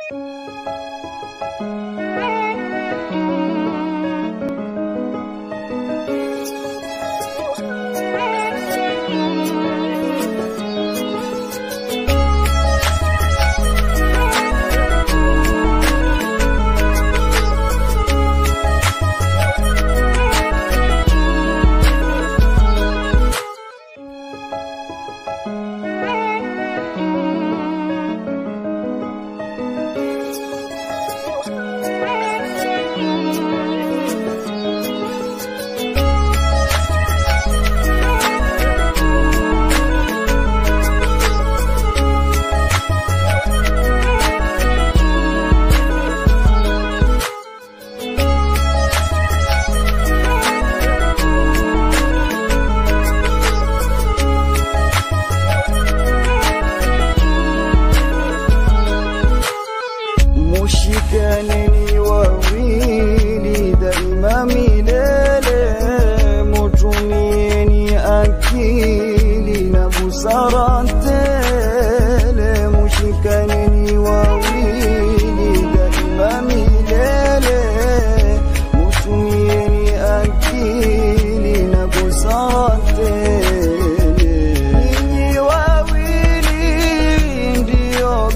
mushikaneni wawili daima milele, mutumieni akili na busara tele, mushikaneni wawili daima milele, mutumieni akili na busara tele, ninyi wawili ndio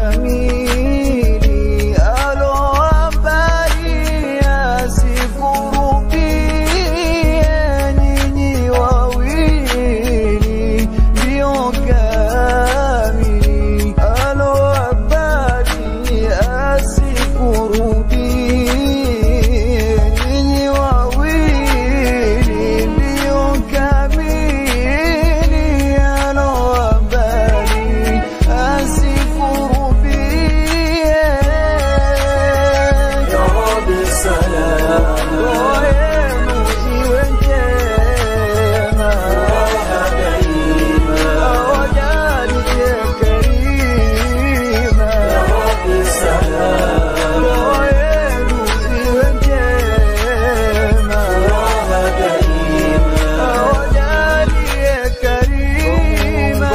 kamili alohabari asikurubie, nyinyi wawili ndio kamili alohabari asikurubie, nyinyi wawili ndio kamili alohabari asikurubie. Ya Rabbi salam, ndoa yenu iwe njema, awajalie karima. Ya Rabbi salam, ndoa yenu iwe njema, awajalie karima.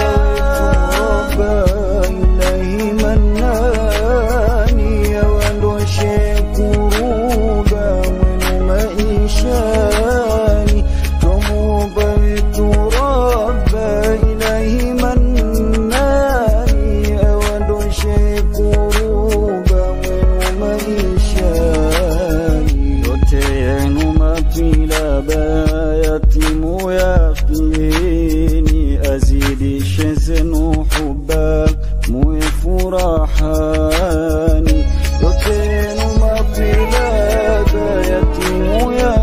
Ilahi manani awandoshe kuruba mwenu maishani twamuomba wetu Rabba ilahi manani awandoshe kuruba mwenu maishani yote yenu mapilaba yatimu yaqini azidishe zenu huba muwe furahani yote yenu mapilaba yatimu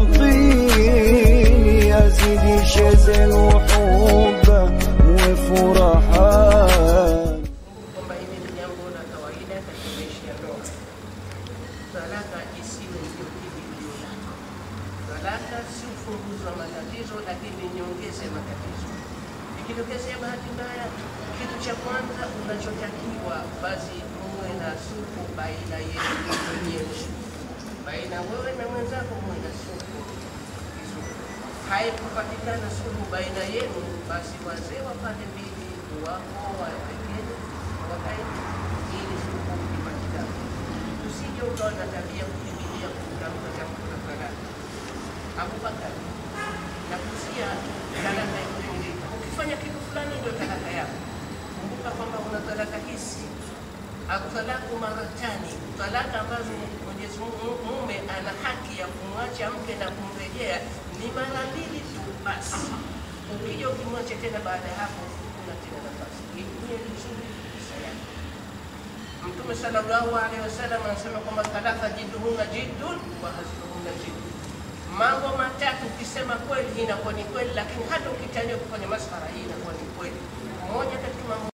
yaqini azidishe zenu huba muwe furahani kwamba hili ni jambo la kawaida katika maisha ya ndoa. Talaka isiwe ndio kimbilio lako. Talaka si ufunguzi wa matatizo, lakini ni nyongeza ya matatizo. Ikitokezea bahati mbaya, kitu cha kwanza unachotakiwa basi muwe na suku baina yenu wenyewe, baina wewe na mwenzako, muwe na suku vizuri. Haikupatikana suluhu baina yenu, basi wazee wa pande mbili wako wapekee wakae ili suluhu ipatikane. Usije ukawa na tabia kukimbilia kutamka jambo la talaka. Abubakar nakusia talaka ya kuingilika. Ukifanya kitu fulani ndio talaka yako. Kumbuka kwamba una talaka hizi atalaku maratani, talaka ambazo Mwenyezi Mungu mume ana haki ya kumwacha mke na kumrejea ni mara mbili tu basi. Ukija ukimwacha tena baada ya hapo, kuna tena nafasi. Itumie vizuri fursa yako. Mtume sallallahu alaihi wasallam anasema kwamba talaka jidduhunna jiddun wa hazluhunna jiddun. Mambo matatu ukisema kweli hii inakuwa ni kweli, lakini hata ukitania kufanya maskhara hii inakuwa ni kweli. Moja katika mambo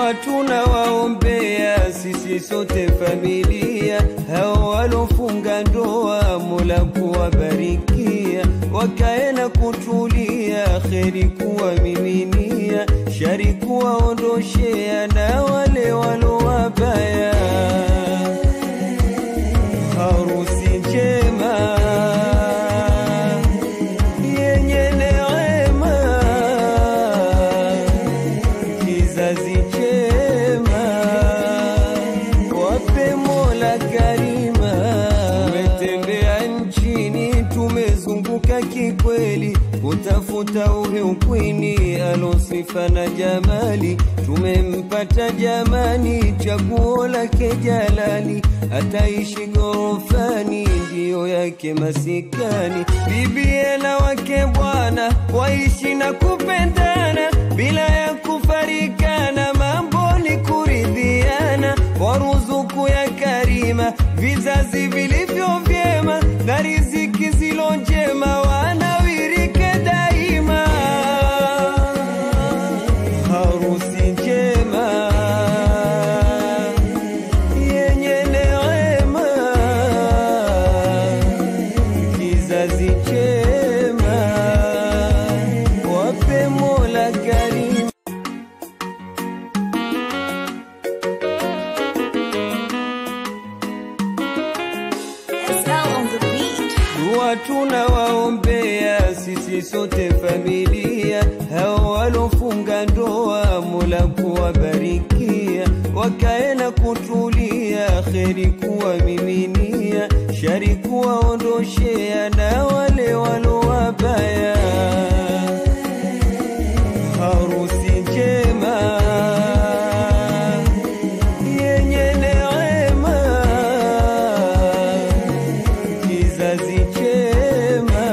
Dua tunawaombea sisi sote familia, hao walofunga ndoa, Mola kuwabarikia, wakae na kutulia, kheri kuwamiminia, shari kuwaondoshea, na wale walo wabaya, harusi njema yenye neema kizazi chema, wape Mola karima. Tumetembea nchini, tumezunguka kikweli, kutafuta uhe ukwini, alosifa na jamali, tumempata jamani, chaguo lake jalali, ataishi gorofani, ndiyo yake masikani, bibie na wake bwana, waishi na kupendana bila ya kufarikana, mambo ni kuridhiana, kwa ruzuku ya karima, vizazi vilivyo vyema na riziki zilo njema, wanawirike daima. Harusi njema yenye neema, kizazi chema, wape Mola karima. SL on the beat. Dua tunawaombea sisi sote familia, hao walofunga ndoa, Mola kuwabarikia, wakae na kutulia, kheri kuwamiminia, shari kuwaondoshea, na wale walo wabaya, harusi njema yenye neema kizazi chema,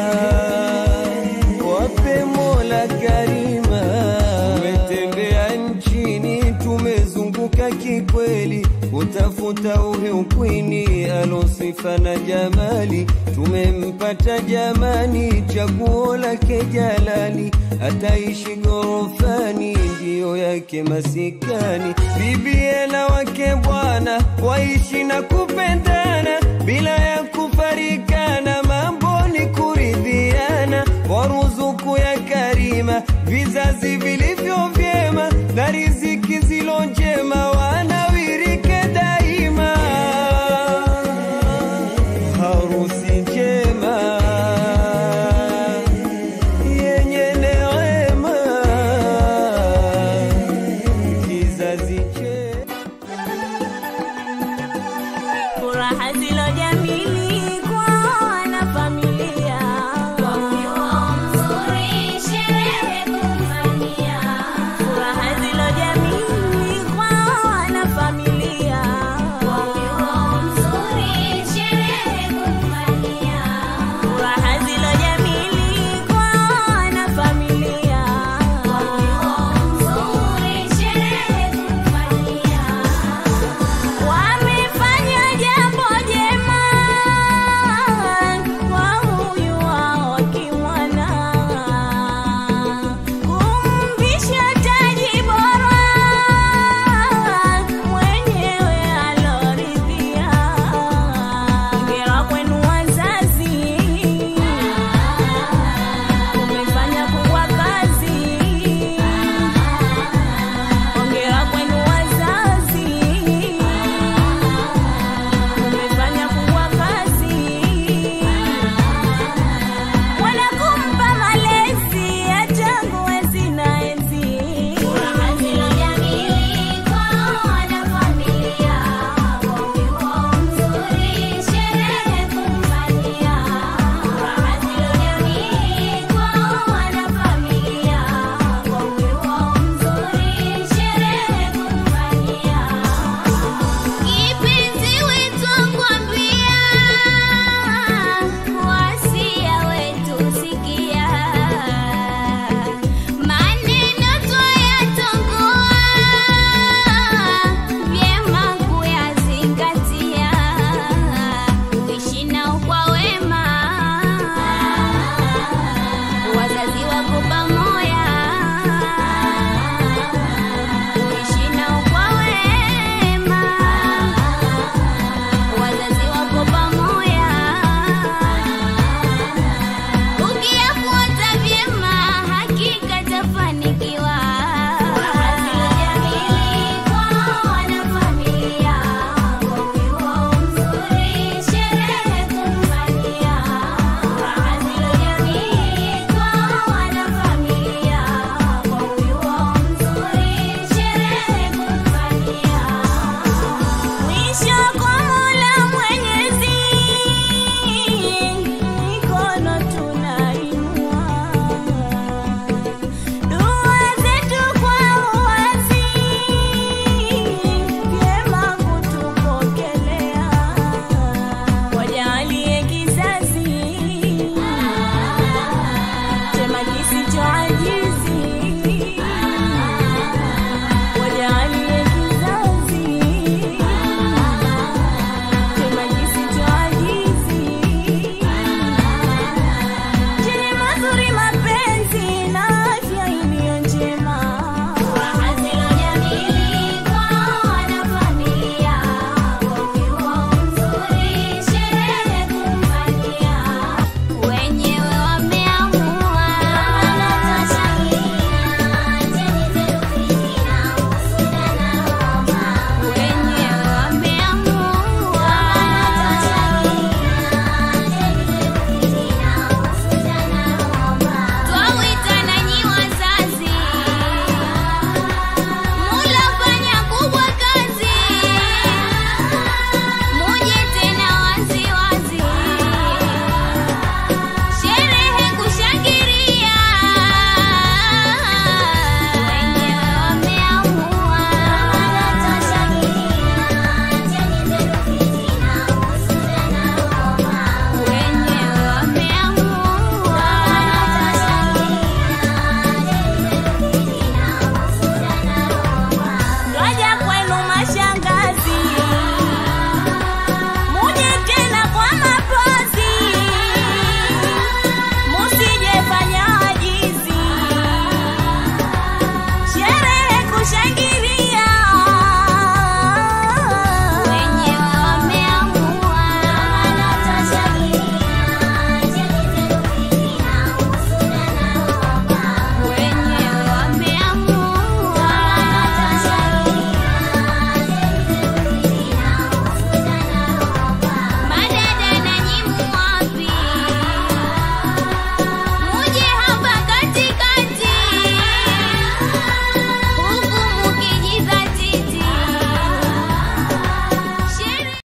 wape Mola karima. Tumetembea nchini, tumezunguka kikweli, kutafuta uhe ukwini, alosifa na jamali, tumempata jamani, chaguo lake jalali, ataishi gorofani, ndiyo yake masikani, bibie na wake bwana, waishi na kupendana bila ya kufarikana, mambo ni kuridhiana, kwa ruzuku ya karima, vizazi vilivyo